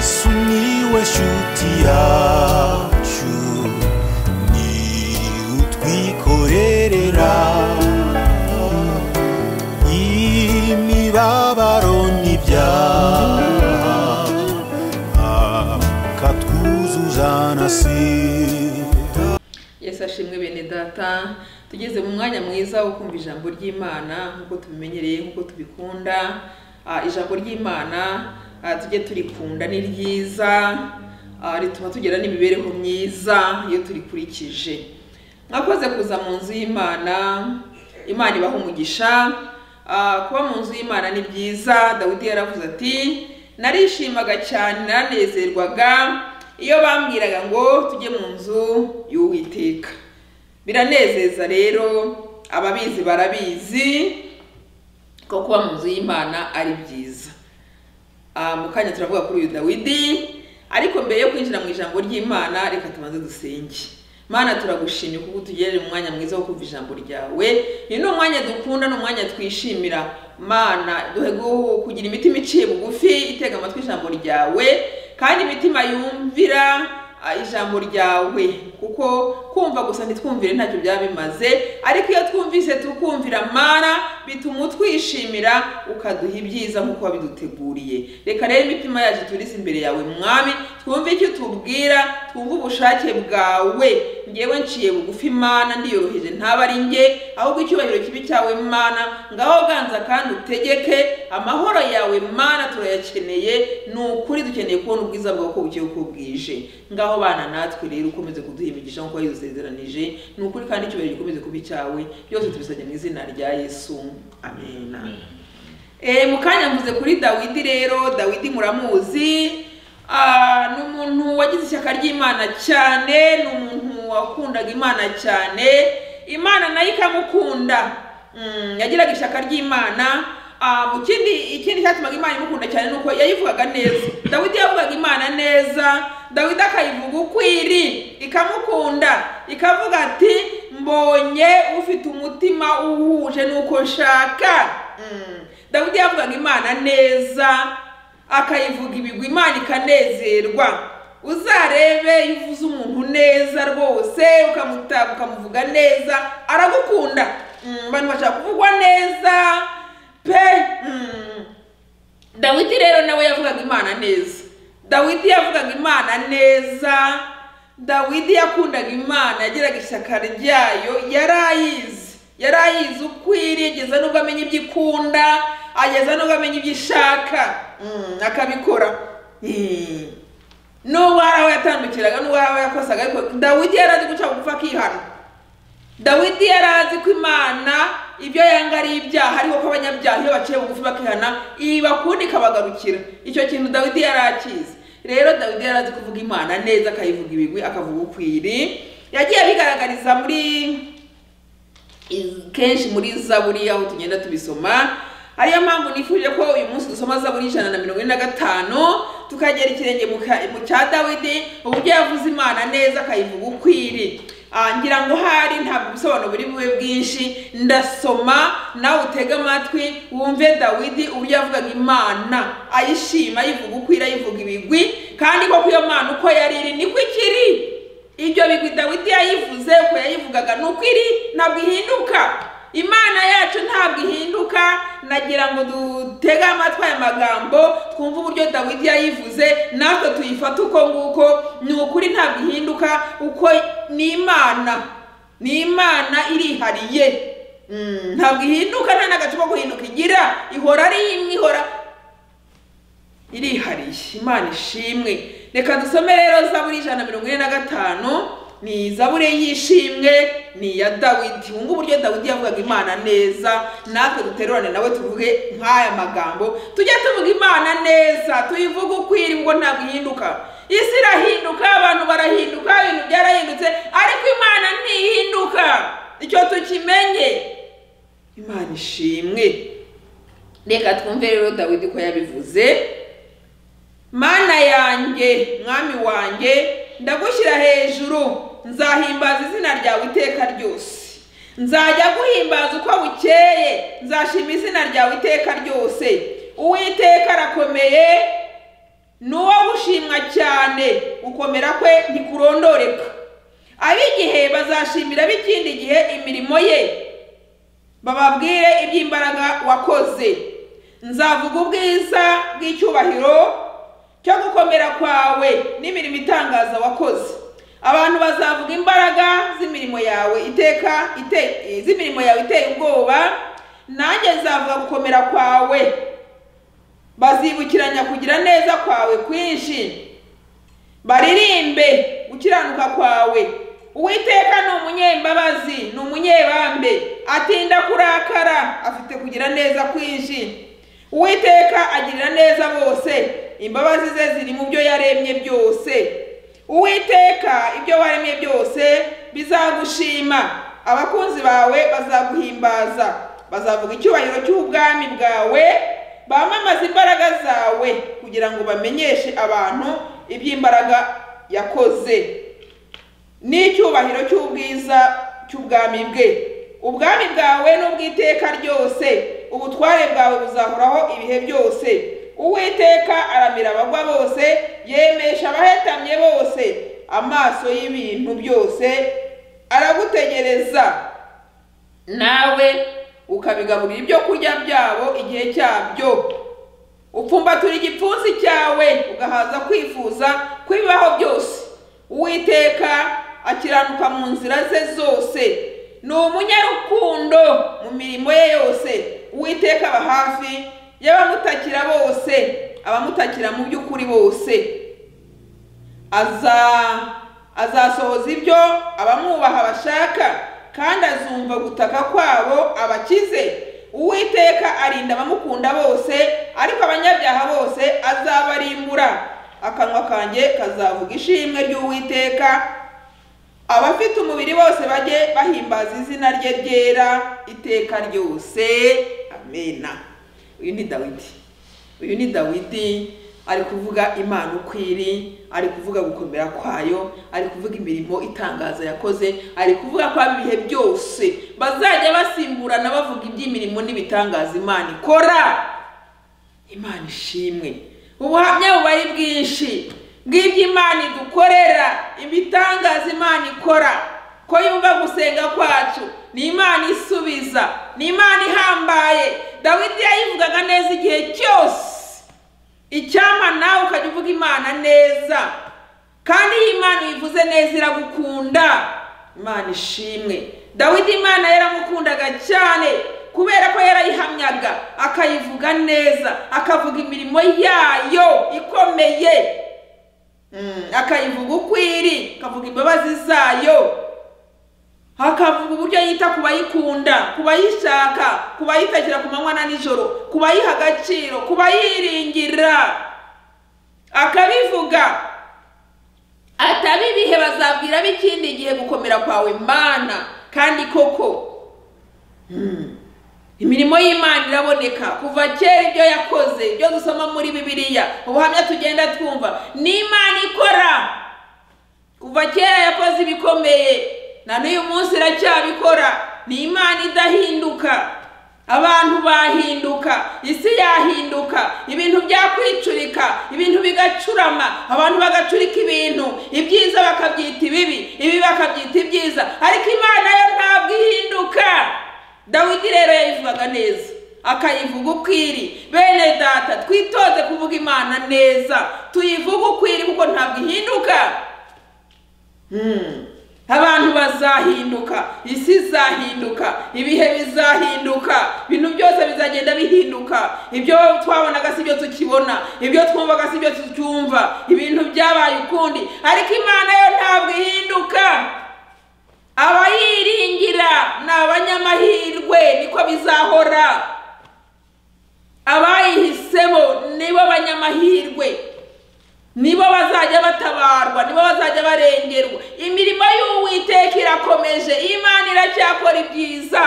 Sumiłeś utiaciu Ni utwikorerera Imibabaro n'ibyaha Akatwuzuzana sida yesu ashimwe bene data tugeze mu mwanya mwiza wo kumva ijambo ry'imana nk'uko tubimenyereye nk'uko tubikunda Ah, ijambo ry'imana ah, tujye turikunda ni ryiza ah, rituma tugera n'imibereho myiza iyo turikurikije mwakoze kuza mu nzu y'imana imana ibaha umugisha Ah, kuba mu nzu y'imana ni byiza dawidi yaravuze ati narishimaga cyane naranezerwaga iyo bambwiraga ngo tujye mu nzu y'uwiteka biranezeza rero ababizi barabizi ko kuba mu nzu y'imana ari byiza Ah, mu kanya turavuga kuri uyu dawidi ariko mbere yo kwinjira mu ijambo ry'imana reka tubanze dusenge mana turagushimye kuko utugerera umwanya mwiza wo kumva ijambo ryawe uyu ni umwanya dukunda ni umwanya twishimira mana duhe gu- kugira imitima iciye bugufi itega amatwi ijambo ryawe kandi imitima yumvira ah, ijambo ryawe kuko kumva gusa ntitwumvire ntacyo byaba bimaze ariko iyo twumvise tukumvira mana bituma utwishimira ukaduha ibyiza nk'uko wabiduteguriye reka rero imitima yacu turize imbere yawe mwami twumve icyo utubwira twumve ubushake bwawe ngewe nciye bugufi mana ndiyoroheje ntaba ari nge ahubwo icyubahiro kibi cyawe mana ngaho ganza kandi utegeke amahoro yawe mana turayakeneye ni ukuri dukeneye kubona ubwiza bwawe uko bugiye uko bwije ngaho bana natwe rero ukomeze kuduha imigisha nk'uko wayidusezeranije ni ukuri kandi icyubahiro gikomeze kuba icyawe byose tubisabye mu izina rya yesu amen, Eh, mu kanya mvuze kuri dawidi rero dawidi muramuzi Ah, ni umuntu wagize ishyaka ry'imana cyane ni umuntu wakundaga imana cyane imana nayo ikamukunda Mm, yagiraga ishyaka ry'imana Ah, mu kindi ikindi cyatumaga imana imukunda cyane ni uko yayivugaga neza dawidi yavugaga imana neza dawidi akayivuga ukwiri ikamukunda ikavuga ati mbonye ufite umutima uhuje n'uko nshaka Mm. dawidi yavugaga imana neza akayivuga ibigwi imana ikanezerwa uzarebe iyo uvuze umuntu neza rwose ukamutaka ukamuvuga neza aragukunda Mm, abantu bashaka kuvugwa neza pe Mm. dawidi rero nawe yavugaga imana neza dawidi yavugaga imana neza dawidi yakundaga imana yagiraga ishyaka ryayo yari ayizi yari ayizi ukwiriye ageza n'ubwo amenya ibyo ikunda ageza n'ubwo amenya ibyo ishaka Mm, akabikora Mm. n'ubwo hari aho yatandukiraga n'ubwo hari aho yakosaga ariko dawidi yari azi guca bugufi akihana dawidi yari azi ko imana ibyo yanga ari ibyaha ariko ko abanyabyaha iyo baciye bugufi bakihana ibakunda ikabagarukira icyo kintu dawidi yari akizi rero dawidi yari azi kuvuga imana neza akayivuga ibigwi akavuga ukwiri yagiye abigaragariza muri kenshi muri zaburi aho tugenda tubisoma ariyo mpamvu nifuje ko uyu munsi dusoma zaburi ijana na mirongo ine na gatanu tukagera ikirenge mu ka- mu cya dawidi uburyo yavuze imana neza akayivuga ukwiri Ah, ngira ngo hari ntabwo ubusobanuro buri bube bwinshi ndasoma nawe utege amatwi wumve dawidi uburyo yavugaga imana ayishima ayivuga ukwiri ayivuga ibigwi kandi koko iyo mana uko yari iri niko ikiri ibyo bigwi dawidi yayivuze uko yayivugaga ni uko iri ntabwo ihinduka imana yacu ntabwo ihinduka nagira ngo dutege amatwi aya magambo twumve uburyo dawidi yayivuze natwe tuyifate uko nguko ni ukuri ntabwo ihinduka uko ni imana ni imana irihariye Mm, ntabwo ihinduka nta n'agace ko guhinduka igira ihora ari imwe ihora irihariye imana ishimwe reka dusome rero zaburi ijana na mirongo ine na gatanu ni izabure y'ishimwe ni iya dawidi wumva uburyo dawidi yavugaga imana neza natwe duterurane nawe tuvuge nk'aya magambo tujye tuvuga imana neza tuyivuge ukwiri ngo ntabwo ihinduka isi irahinduka abantu barahinduka ibintu byarahindutse ariko imana ntihinduka icyo tukimenye imana ishimwe reka twumve rero dawidi ko yabivuze mana yanjye mwami wanjye ndagushyira hejuru nzahimbaza izina ryawe iteka ryose nzajya guhimbaza uko bukeye nzashima izina ryawe iteka ryose uwiteka arakomeye ni uwo arashimwa cyane gukomera kwe ntikurondoreka ab'igihe bazashimira b'ikindi gihe imirimo ye bababwire iby'imbaraga wakoze nzavuga ubwiza bw'icyubahiro cyo gukomera kwawe n'imirimo itangaza wakoze abantu bazavuga imbaraga z'imirimo yawe iteka ite- z'imirimo yawe iteye ubwoba nanjye nzavuga gukomera kwawe bazibukiranya kugira neza kwawe kwinshi baririmbe gukiranuka kwawe uwiteka ni umunyembabazi ni umunyebambe atinda kurakara afite kugira neza kwinshi uwiteka agirira neza bose imbabazi ze ziri mu byo yaremye byose uwiteka ibyo waremye byose bizagushima abakunzi bawe bazaguhimbaza bazavuga icyubahiro cy'ubwami bwawe bamamaze imbaraga zawe kugira ngo bamenyeshe abantu iby'imbaraga yakoze n'icyubahiro cy'ubwiza cy'ubwami bwe ubwami bwawe n'ubw'iteka ryose ubutware bwawe buzahoraho ibihe byose uwiteka aramira abagwa bose yemesha abahetamye bose amaso y'ibintu byose aragutegereza nawe ukabigaburira ibyo kurya byabo igihe cyabyo upfumbatura igipfunsi cyawe ugahaza kwifuza kw'ibibaho byose uwiteka akiranuka mu nzira ze zose ni umunyarukundo mu mirimo ye yose uwiteka aba hafi y'abamutakira bose abamutakira mu by'ukuri bose aza azasohoza ibyo abamwubaha bashaka kandi azumva gutaka kwabo abakize uwiteka arinda abamukunda bose ariko abanyabyaha bose azabarimbura akanwa kanjye kazavuga ishimwe ry'uwiteka abafite umubiri bose bajye bahimbaza izina rye ryera iteka ryose amena uyu ni dawidi uyu ni dawidi ari kuvuga imana uko iri ari kuvuga gukomera kwayo ari kuvuga imirimo itangaza yakoze ari kuvuga ko haba ibihe byose bazajya basimburana bavuga iby'imirimo n'ibitangaza imana ikora imana ishimwe ubuhamya buba ari bwinshi bw'ibyo imana idukorera ibitangaza imana ikora ko yumva gusenga kwacu ni imana isubiza ni imana ihambaye dawidi yayivugaga neza igihe cyose icyampa nawe ukajya uvuga imana neza kandi iyo imana uyivuze neza iragukunda imana ishimwe dawidi imana yaramukundaga cyane kubera ko yarayihamyaga akayivuga neza akavuga imirimo yayo ikomeye Mm, akayivuga uko iri akavuga imbabazi zayo hakavuga uburyo yita ku bayikunda ku bayishaka ku bayitakira ku manywa na nijoro ku bayiha agaciro ku bayiringira akabivuga ataba ibihe bazabwira b'ikindi gihe gukomera kwawe mana kandi koko Mm. imirimo y'imana iraboneka kuva kera ibyo yakoze ibyo dusoma muri bibiliya ubuhamya tugenda twumva ni imana ikora kuva kera yakoze ibikomeye na n'uyu munsi iracyabikora ni imana idahinduka abantu bahinduka isi yahinduka ibintu byakwicurika ibintu bigacurama abantu bagacurika ibintu ibyiza bakabyita ibibi ibibi bakabyita ibyiza ariko imana yo ntabwo ihinduka dawidi rero yayivugaga neza akayivuga uko iri bene data twitoze kuvuga imana neza tuyivuge uko iri kuko ntabwo ihinduka Hmm. abantu bazahinduka isi izahinduka ibihe bizahinduka ibintu byose bizagenda bihinduka ibyo twabonaga si byo tukibona ibyo twumvaga si byo tucyumva ibintu byabaye ukundi ariko imana yo ntabwo ihinduka abayiringira ni abanyamahirwe niko bizahora abayihisemo nibo banyamahirwe nibo bazajya batabarwa nibo bazajya barengerwa imirimo y'uwiteka irakomeje imana iracyakora ibyiza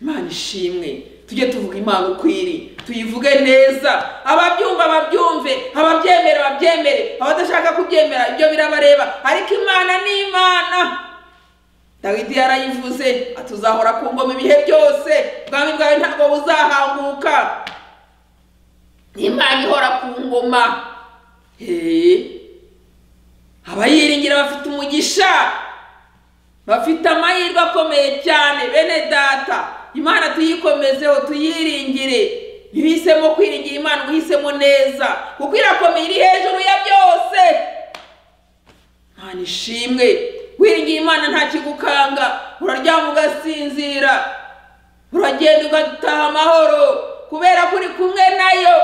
imana ishimwe tujye tuvuga imana uko iri tuyivuge neza ababyumva babyumve ababyemera babyemere abadashaka kubyemera ibyo birabareba ariko imana ni imana dawidi yarayivuze atuzahora ku ngoma ibihe byose ubwami bwawe ntabwo buzahanguka imana ihora ku ngoma he abayiringira bafite umugisha bafite amahirwe akomeye cyane bene data imana tuyikomezeho tuyiringire ntihisemo kwiringira imana uhisemo neza kuko irakomeye iri hejuru ya byose imana ishimwe wiringiye imana nta kigukanga uraryama ugasinzira uragenda ugataha amahoro kubera ko uri kumwe nayo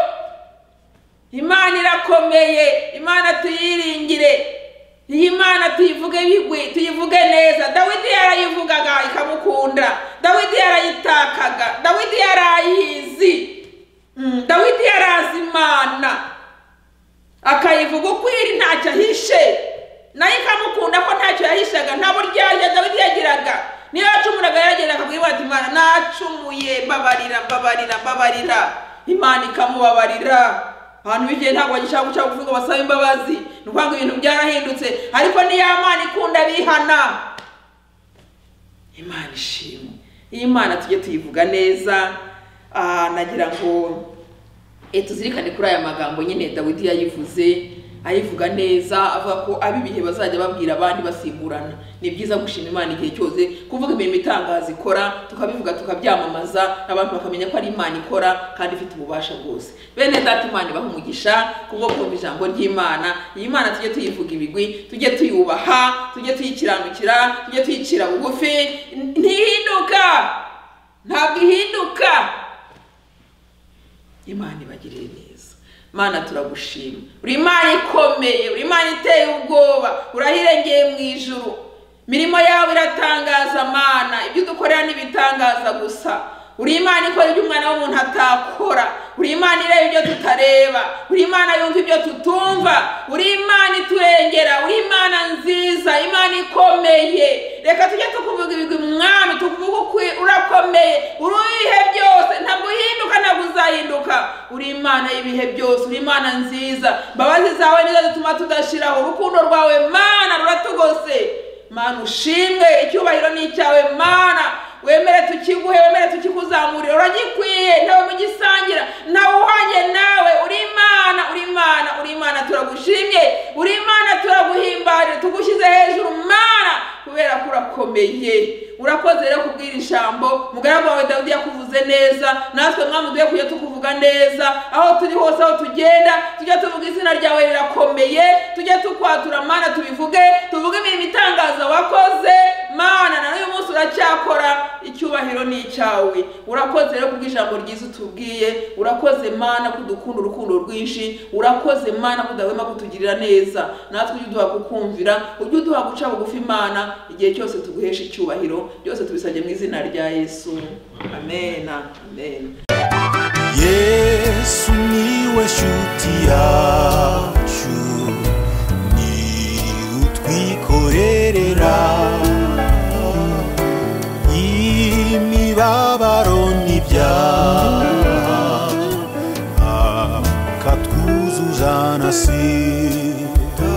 imana irakomeye imana tuyiringire iyi mana tuyivuge bigwi tuyivuge neza dawidi yarayivugaga ikamukunda dawidi yarayitakaga dawidi yarayizi Mm, dawidi yarazi imana akayivuga ukwiri ntacyo ahishe nayo ikamukunda ko ntacyo yahishaga nta buryarya dawidi yagiraga niyo yacumuraga yaragenda akabwira ati imana nacumuye mbabarira mbabarira mbabarira imana ikamubabarira abantu b'igihe ntabwo bagishaka guca kuvuga ngo basabe imbabazi ni ukuvuga ngo ibintu byarahindutse ariko niyo mana ikunda bihana imana ishimwe iyi mana tujye tuyivuga neza ah, nagira ngo eh, tuzirikane kuri aya magambo nyine dawidi yayivuze ayivuga neza avuga ko ab'ibihe bazajya babwira abandi basimburana ni byiza gushima imana igihe cyose kuvuga imirimo itangaza ikora tukabivuga tukabyamamaza abantu bakamenya ko ari imana ikora kandi ifite ububasha bwose bene data imana ibaha umugisha kubwo kumva ijambo ry'imana iyi mana tujye tuyivuga ibigwi tujye tuyubaha tujye tuyikiranukira tujye tuyicira bugufi ntihinduka ntabwo ihinduka imana ibagirire neza mana turagushima uri imana ikomeye uri imana iteye ubwoba urahirengeye mu ijuru imirimo yawe iratangaza mana ibyo udukorera n'ibitangaza gusa uri imana ikora ibyo umwana w'umuntu atakora uri imana ireba ibyo tutareba uri imana yumva ibyo tutumva uri imana iturengera uri imana nziza imana ikomeye reka tujye tukuvuga ibigwi mwami tukuvuga ukuri urakomeye uri ibihe byose ntabwo uhinduka ntabwo uzahinduka uri imana y'ibihe byose uri imana nziza imbabazi zawe nizo zituma tudashiraho urukundo rwawe mana ruratugose mana ushimwe icyubahiro ni icyawe mana wemere tukiguhe wemere tukikuzamurira uragikwiye ntawe mugisangira ntawe uhanye nawe uri imana uri imana uri imana turagushimye uri imana turaguhimbarira tugushyize hejuru mana kubera ko urakomeye urakoze rero kubwira ijambo mugaragu wawe dawidi yakuvuze neza natwe mwami duhe kujya tukuvuga neza aho turi hose aho tugenda tujye tuvuga izina ryawe rirakomeye tujye tukwatura mana tubivuge tuvuge imirimo itangaza wakoze mana na n'uyu munsi uracyakora icyubahiro ni icyawe urakoze rero kubwo ijambo ryiza utubwiye urakoze mana kudukunda urukundo rwinshi urakoze mana kudahwema kutugirira neza natwe ujye uduha kukumvira ujye uduha guca bugufi imana igihe cyose tuguhesha icyubahiro byose tubisabye mu izina rya yesu amen amen yesu niwe shuti yacu ni utwikorerera imibabaro